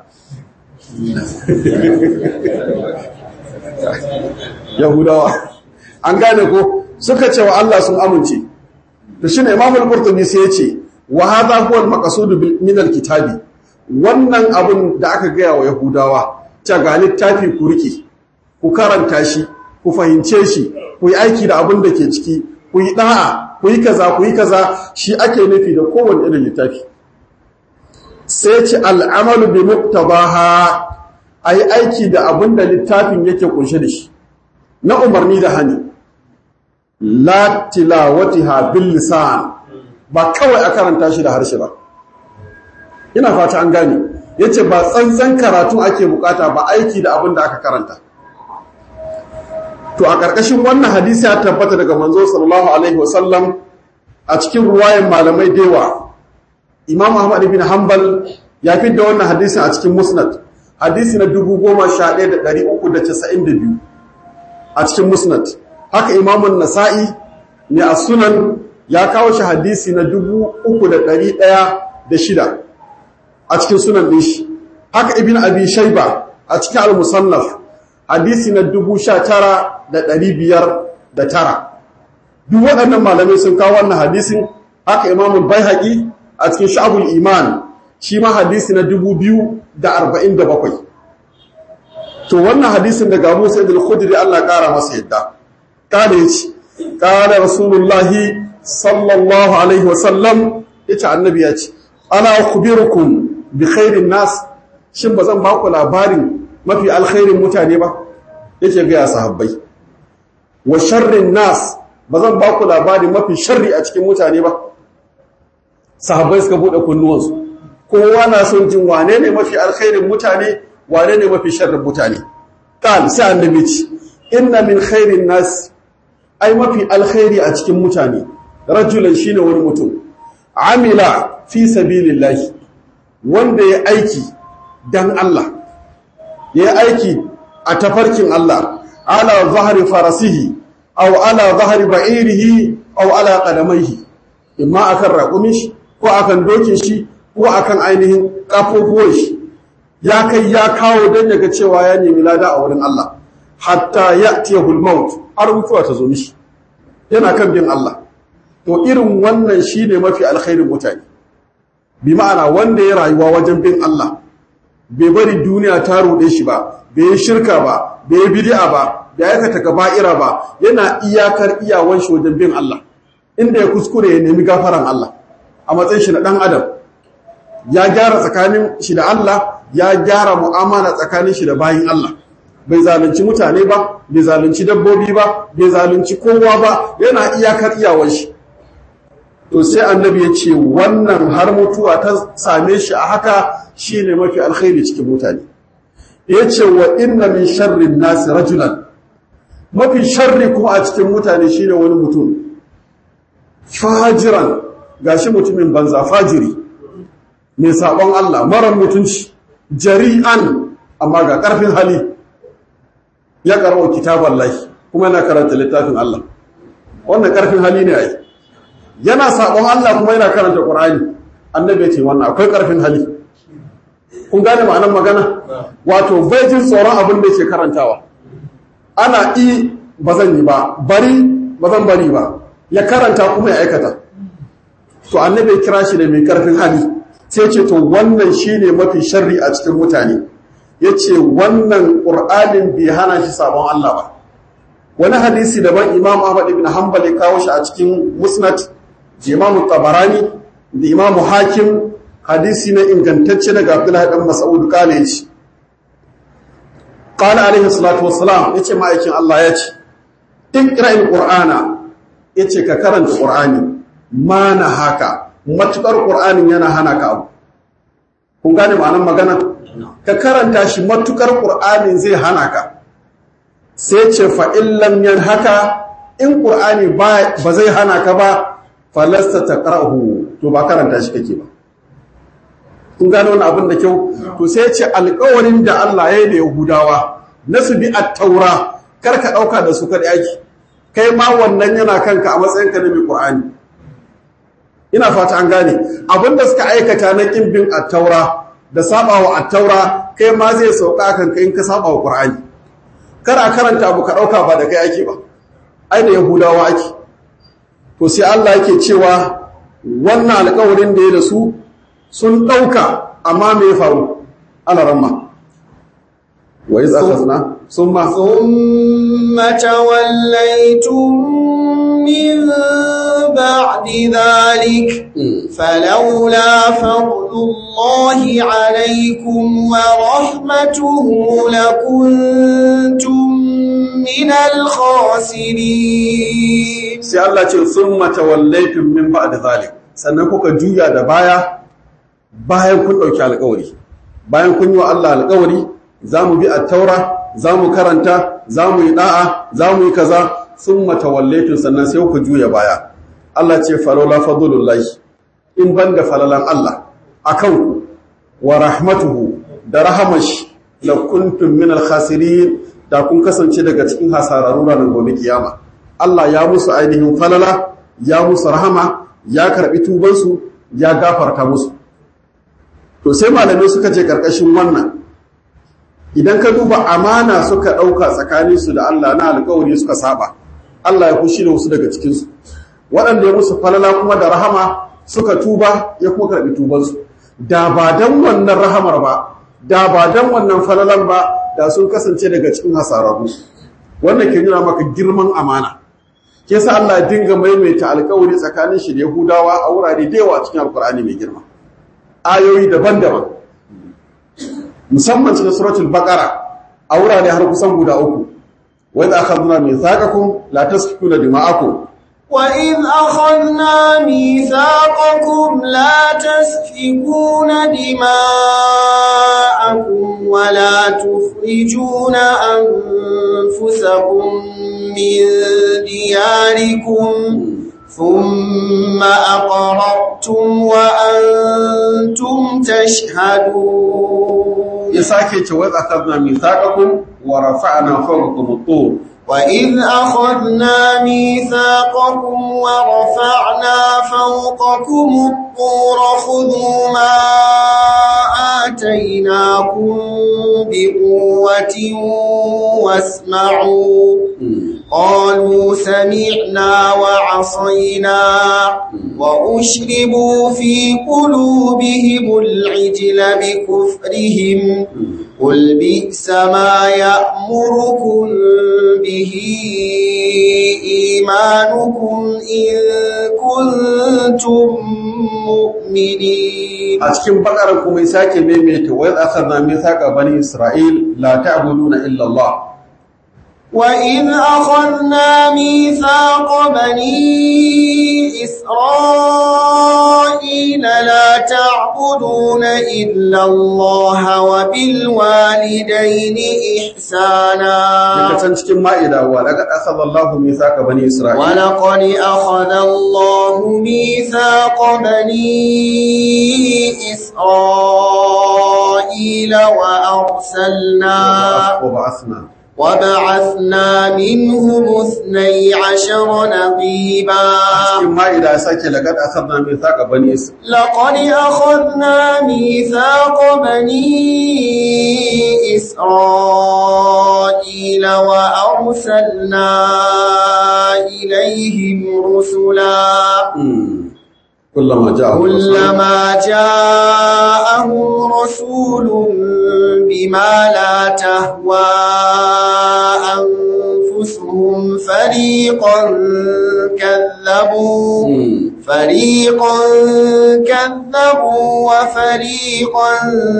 yahudawa an gane ko suka ce wa Allah sun amince to shine imamul qurtubi sai ya ce wa hadha huwa al-maqsud min al-kitabi wannan abin da aka gaya wa yahudawa ta ga littafi ku rike ku karanta shi ku fahimce shi ku yi aiki da abin da ke ciki ku yi da'a ku yi kaza ku yi kaza shi ake nufi da kowane irin littafi sai ci al'amalu bi muktabaha a yi aiki da abin da littafin yake kunshe da shi na umarni da hani la tilawatiha bil lisan ba kawai a karanta shi da harshe ba ina fata an gane yace ba tsantsan karatu ake bukata ba aiki da abin da aka karanta to a ƙarƙashin wannan hadisi ya tabbata daga manzo sallallahu alaihi wasallam a cikin ruwayan malamai dewa imam ahmad ibn hanbal ya da wannan hadisin a cikin musnad hadisi na 11392 a cikin musnad haka imamun nasa'i ne a sunan ya kawo shi hadisi na 3106 a cikin sunan din shi haka ibn abi shayba a cikin al-musannaf hadisi na dubu sha tara da ɗari biyar da tara duk waɗannan malamai sun kawo wannan hadisin haka imamun bai haƙi a cikin sha'abul iman shi ma hadisi na dubu biyu da arba'in da bakwai to wannan hadisin daga abu sai da khudri Allah ƙara masa yadda kada ya ce ƙara rasulullahi sallallahu alaihi wasallam ya ce annabi ya ce ana kubirukum bi khairin nas shin ba zan ba ku labarin mafi alkhairin mutane ba yake gaya sahabbai wa sharrin nas ba zan ba ku labari mafi sharri a cikin mutane ba sahabbai suka bude kunnuwansu kowa na son jin wane ne mafi alkhairin mutane wane ne mafi sharrin mutane kan sai annabi ce inna min khairin nas ai mafi alkhairi a cikin mutane rajulan shine wani mutum amila fi sabilillahi wanda ya aiki dan Allah ya yi aiki a tafarkin Allah ala zahari farasihi aw ala zahari ba'irihi aw ala qadamaihi imma akan raƙumin shi ko akan dokin shi ko akan ainihin kafofuwan shi ya kai ya kawo don yaga cewa ya nemi lada a wurin Allah hatta ya'tiyahu al-maut har mutuwa ta zo mishi yana kan bin Allah to irin wannan shine mafi alkhairin mutane bi ma'ana wanda ya rayuwa wajen bin Allah bai bari duniya ta ruɗe shi ba bai yi shirka ba bai yi bid'a ba bai aikata kaba'ira ba yana iyakar iyawan shi wajen bin Allah inda ya kuskure ya nemi gafaran Allah a matsayin shi na dan adam ya gyara tsakanin shi da Allah ya gyara mu'amala tsakanin shi da bayin Allah bai zalunci mutane ba bai zalunci dabbobi ba bai zalunci kowa ba yana iyakar iyawan shi to sai annabi ya ce wannan har mutuwa ta same shi a haka shine mafi alkhairi cikin mutane ya ce wa inna min sharrin nasi rajulan mafi sharri kuma a cikin mutane shine wani mutum fajiran gashi mutumin banza fajiri mai sabon Allah mara mutunci jari'an amma ga karfin hali ya karawa kitaban lahi kuma yana karanta littafin Allah wannan karfin hali ne ai yana sabon Allah kuma yana karanta Qur'ani annabi ya ce wannan akwai karfin hali kun gane ma'anar magana wato bai jin tsoron abin da yake karantawa ana i ba zan yi ba bari ba zan bari ba ya karanta kuma ya aikata to annabi ya kira shi da mai karfin hali sai ce to wannan shine mafi sharri a cikin mutane yace wannan qur'anin bai hana shi sabon Allah ba wani hadisi daban imam ahmad ibn hanbal ya kawo shi a cikin musnad da imam tabarani da imam hakim hadisi na ingantacce daga abdullahi dan mas'ud kale yace qala alaihi salatu wassalam yace ma'aikin Allah yace iqra'il qur'ana yace ka karanta qur'ani ma na haka matukar qur'anin yana hana ka abu kun gane ma'anar magana ka karanta shi matukar qur'anin zai hana ka sai ce fa'in lamyan haka in ƙur'ani ba zai hana ka ba falasta ta ƙar'ahu to ba karanta shi kake ba kun gano wani abin da kyau to sai ce alƙawarin da Allah ya yi da yahudawa na su bi a taura kar ka ɗauka da su kaɗai aiki kai ma wannan yana kanka a matsayin ka na mai ƙur'ani ina fata an gane abin da suka aikata na ƙin bin a taura da saɓawa a taura kai ma zai sauka kanka in ka saɓawa ƙur'ani kar a karanta abu ka ɗauka ba da kai ake ba ai da yahudawa ake to sai Allah yake cewa wannan alƙawarin da ya da su sun ɗauka amma me ya faru ana ramma wa iz akhadna summa thumma tawallaytum min ba'di dhalik falawla fadlullahi alaykum wa rahmatuhu lakuntum min al-khasirin sai Allah ce summa tawallaytum min ba'di dhalik sannan kuka juya da baya bayan kun ɗauki alƙawari bayan kun yi wa Allah alƙawari za mu bi attaura za mu karanta za mu yi ɗa'a za mu yi kaza sun matawallaitun sannan sai ku juya baya Allah ce falola fadlullahi in ban da falalan Allah a kanku wa rahmatuhu da rahamashi la kuntum min al-khasirin da kun kasance daga cikin hasararru ranar gobe kiyama Allah ya musu ainihin falala ya musu rahama ya karɓi tubansu ya gafarta musu to sai malamai suka ce karkashin wannan idan ka duba amana suka ɗauka tsakaninsu da Allah na alkawari suka saba Allah ya kushi da wasu daga cikinsu waɗanda ya musu falala kuma da rahama suka tuba ya kuma karɓi tubansu da ba don wannan rahamar ba da ba don wannan falalan ba da sun kasance daga cikin hasararru wannan ke nuna maka girman amana ke sa Allah ya dinga maimaita alkawari tsakanin shi da Yahudawa a wurare da yawa cikin alkur'ani mai girma ayoyi daban-daban musamman cikin suratul baqara a wurare har kusan guda uku wa idza akhadna mithaqakum la tasfikuna dima'akum wa idh akhadna mithaqakum la tasfikuna dima'akum wa la tukhrijuna anfusakum min diyarikum ثم أقررتم وأنتم تشهدون يساكي وإذ أخذنا ميثاقكم ورفعنا فوقكم الطور وإذ أخذنا ميثاقكم ورفعنا فوقكم الطور خذوا ما آتيناكم بقوة واسمعوا قالوا سمعنا وعصينا وأشربوا في قلوبهم العجل بكفرهم قل بئس ما يأمركم به إيمانكم إن كنتم مؤمنين أتكلم بقرة كم يساك ميميت وإذ أخذنا ميثاق بني إسرائيل لا تعبدون إلا الله وإذ أخذنا ميثاق بني إسرائيل لا تعبدون إلا الله وبالوالدين إحسانا cikin ma'ida wa laqad akhadha Allahu mithaqa bani Isra'il ولقد أخذ الله ميثاق بني إسرائيل وأرسلنا wa ba'athna وبعثنا منهم اثني عشر نقيبا cikin ma'ida ya sake laqad akhadna mithaqa bani is لقد أخذنا ميثاق بني إسرائيل وأرسلنا إليهم رسلا kullama ja'a كلما جاءهم رسول بما لا تهوى أنفسهم فريقا كذبوا فريقا كذبوا وفريقا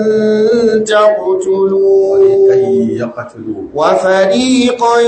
تقتلون yaqtulu وفريقا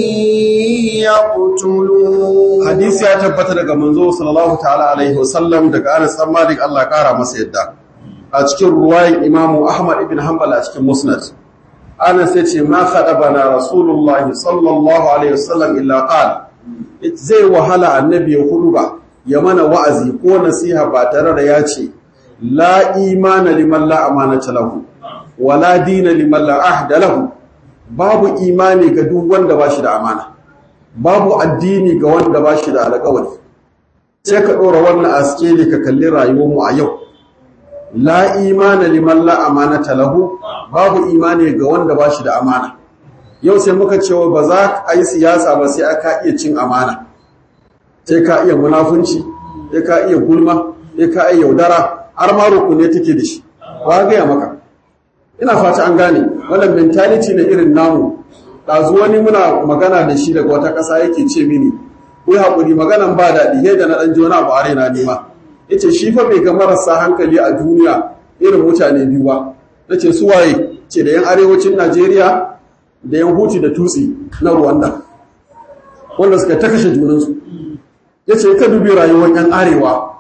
يقتلون hadisi ya tabbata daga manzo sallallahu ta'ala alaihi wasallam daga Anas bin Malik Allah ya kara masa yadda a cikin ruwayin Imam Ahmad ibn Hanbal a cikin Musnad Anas ya ce ma khadabana Rasulullah sallallahu alaihi wasallam illa qala zai wahala annabi ya hudu ba ya mana wa'azi ko nasiha ba tare da ya ce la imana liman la amanata lahu wala dina liman la ahda lahu babu imani ga duk wanda ba shi da amana babu addini ga wanda ba shi da alƙawari sai ka ɗora wannan aske ne ka kalli rayuwarmu a yau la imana liman la amanata lahu babu imani ga wanda ba shi da amana yau sai muka cewa ba za a yi siyasa ba sai aka iya cin amana sai ka iya munafunci sai ka iya gulma sai ka iya yaudara har ma rukune take da shi ba gaya maka ina fata an gane wannan mentality na irin namu ɗazu wani muna magana da shi daga wata ƙasa yake ce mini ku haƙuri maganan ba daɗi yadda na ɗan jona ba are na nema ya ce shi fa bai ga marasa hankali a duniya irin mutane biyu ba na ce su waye ce da yan arewacin najeriya da yan huti da tutsi na ruwanda wanda suka ta kashe junansu ya ce ka dubi rayuwar yan arewa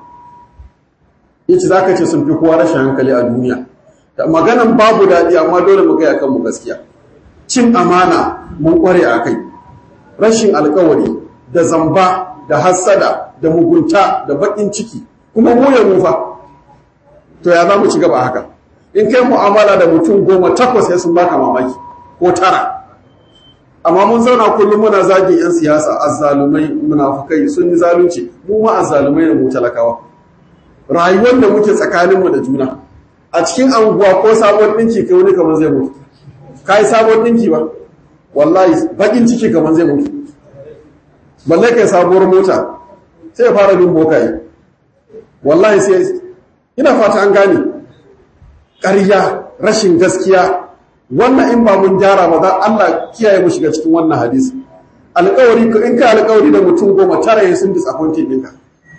ya ce za ka ce sun fi kowa rashin hankali a duniya da maganan babu daɗi amma dole mu gaya kanmu gaskiya cin amana mun kware a kai rashin alkawari da zamba da hassada da mugunta da bakin ciki kuma goyon mufa to ya za mu ci gaba haka in kai mu'amala da mutum goma takwas ya sun baka mamaki ko tara amma mun zauna kullum muna zagin 'yan siyasa azzalumai munafukai sun yi zalunci mu ma azzalumai da mu talakawa rayuwar da muke tsakaninmu da juna a cikin anguwa ko sabon ɗinki kai wani kamar zai mutu ka yi sabon ɗinki ba wallahi bakin ciki kamar zai mutu balle kai sabuwar mota sai ya fara bin bokaye wallahi sai ina fata an gane ƙarya rashin gaskiya wannan in ba mun gyara ba za Allah kiyaye mu shiga cikin wannan hadisi alƙawari in ka alƙawari da mutum goma tara ya sun disappointed ɗinka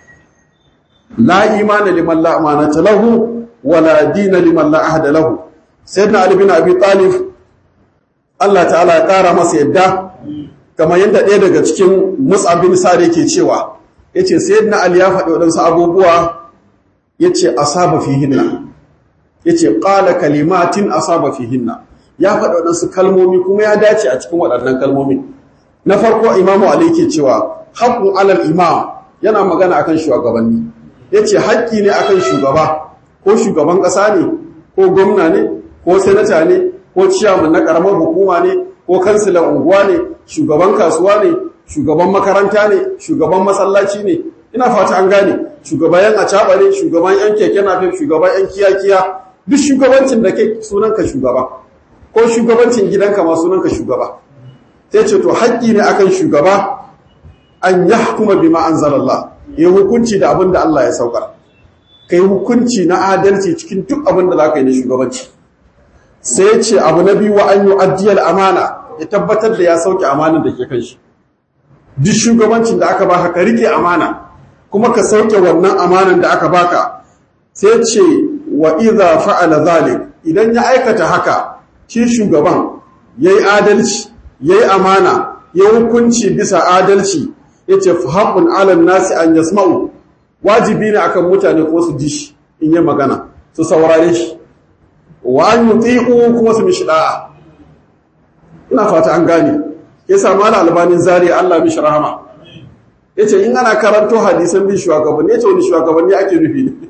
la imana liman la amanata lahu wala dina liman la ahda lahu sayyidina ali bin abi talib Allah ta'ala ya ƙara masa yadda kamar yadda ɗaya daga cikin Mus'ab bin Sa'd yake cewa yace sayyidina Ali ya faɗi waɗansu abubuwa yace asaba fihinna yace qala kalimatin asaba fihinna ya faɗi waɗansu kalmomi kuma ya dace a cikin waɗannan kalmomi na farko Imam Ali yake cewa haqqun alal imam yana magana akan shugabanni yace haƙƙi ne akan shugaba ko shugaban ƙasa ne ko gwamna ne ko senata ne ko ciyaman na karamar hukuma ne ko kansilan unguwa ne shugaban kasuwa ne shugaban makaranta ne shugaban masallaci ne ina fata an gane shugaban yan acaba ne shugaban yan keke nafe shugaban yan kiyakiya duk shugabancin da ke sunanka shugaba ko shugabancin gidanka ma sunanka shugaba sai ce to haƙƙi ne akan shugaba an yahkuma bima anzalallah ya hukunci da abin da Allah ya saukar kai hukunci na adalci cikin duk abin da za ka yi na shugabanci sai ya ce abu na biyu wa an yi addiyar amana ya tabbatar da ya sauke amanin da ke kan shi duk shugabancin da aka baka ka rike amana kuma ka sauke wannan amanan da aka baka sai ce wa idza fa'ala zalik idan ya aikata haka shi shugaban yayi adalci yayi amana ya hukunci bisa adalci yace fa haqqun 'ala nasi an yasma'u wajibi ne akan mutane ko su ji shi in yi magana su saurare shi wa an yuti'u kuma su mishi da'a ina fata an gane yasa mala albanin zari Allah mishi rahama yace in ana karanto hadisan bin shugabanni yace wani shugabanni ake nufi ne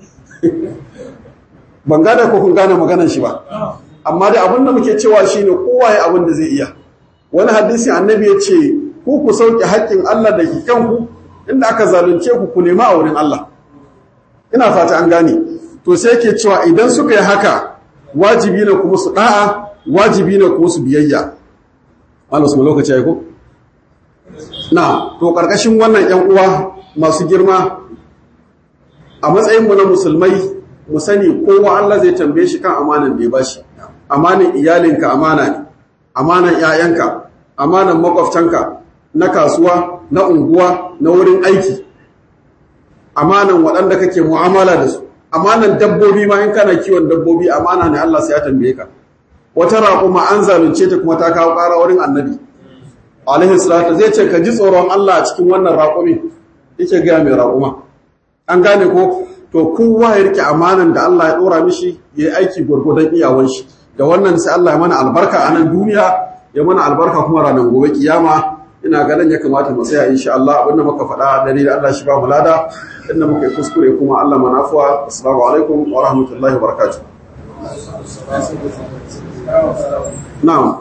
ban gane ko kun gane maganar shi ba amma da abin da muke cewa shine kowa ya abin da zai iya wani hadisi annabi ya ce ku ku sauke haƙƙin Allah da ke kanku inda aka zalunce ku ku nema a wurin Allah ina fata an gane to sai ke cewa idan suka yi haka wajibi ne kuma su da'a wajibi ne kuma su biyayya Allah su lokaci ya ko na to karkashin wannan yan uwa masu girma a matsayin mu na musulmai mu sani kowa Allah zai tambaye shi kan amanan da ya bashi amanan iyalinka amana ne amanan ƴaƴanka amanan makwabtanka na kasuwa na unguwa na wurin aiki amanan waɗanda kake mu'amala da su amanan dabbobi ma in kana kiwon dabbobi amana ne Allah sai ya tambaye ka wata raƙuma an zalunce ta kuma ta kawo ƙara wurin annabi alaihi salatu zai ce ka ji tsoron Allah a cikin wannan raƙumin yake ga mai raƙuma an gane ko to kowa ya rike amanan da Allah ya dora mishi ya yi aiki gurgudan iyawan shi da wannan sai Allah ya mana albarka a nan duniya ya mana albarka kuma ranar gobe kiyama ina ganin ya kamata mu tsaya insha Allah abinda muka faɗa dare da Allah shi ba mu lada inda muka yi kuskure kuma Allah manafuwa assalamu alaikum wa rahmatullahi wa barakatuh na'am